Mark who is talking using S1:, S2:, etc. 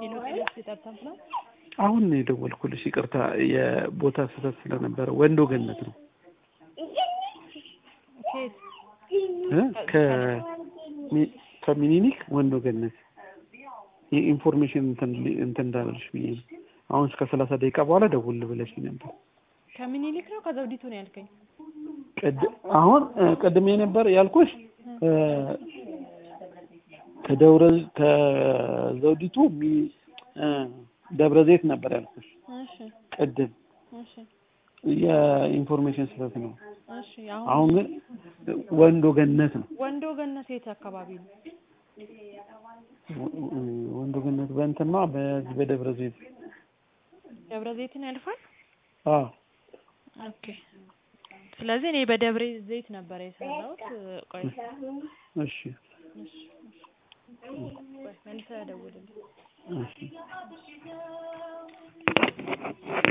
S1: ሄሎ ጤና ይስጥልኝ ነው
S2: አሁን ነው የደወልኩልሽ። ይቅርታ የቦታ ስህተት ስለነበረ ወንዶ ገነት ነው
S1: ከየት
S2: እ ከሚ- ከሚኒሊክ ወንዶ ገነት የኢንፎርሜሽን እንትን እንትን እንዳለልሽ ብዬ ነው። አሁን እስከ ሰላሳ ደቂቃ በኋላ ደውል ብለሽ ነበር።
S1: ከምኒልክ ነው ከዘውዲቱ ነው ያልከኝ?
S2: ቅድ- አሁን እ ቅድሜ ነበር ያልኩሽ እ ከደብረ ከዘውዲቱ ሚ እ ደብረ ዘይት ነበር ያልኩሽ
S1: እሺ
S2: ቅድም።
S1: እሺ
S2: የኢንፎርሜሽን ስህተት ነው።
S1: እሺ አሁን
S2: አሁን ግን ወንዶ ገነት ነው።
S1: ወንዶ ገነት የት አካባቢ ነው?
S2: ወ- ወንዶ ገነት በእንትማ በዚህ በደብረ ዘይት
S1: ደብረ ዘይትን ያልፋል።
S2: አዎ
S1: ኦኬ ስለዚህ እኔ በደብረ ዘይት ነበር የሰራሁት። ቆይ
S2: እሺ
S1: እሺ እሺ ቆይ መልሰህ ደውልልኝ።
S2: እሺ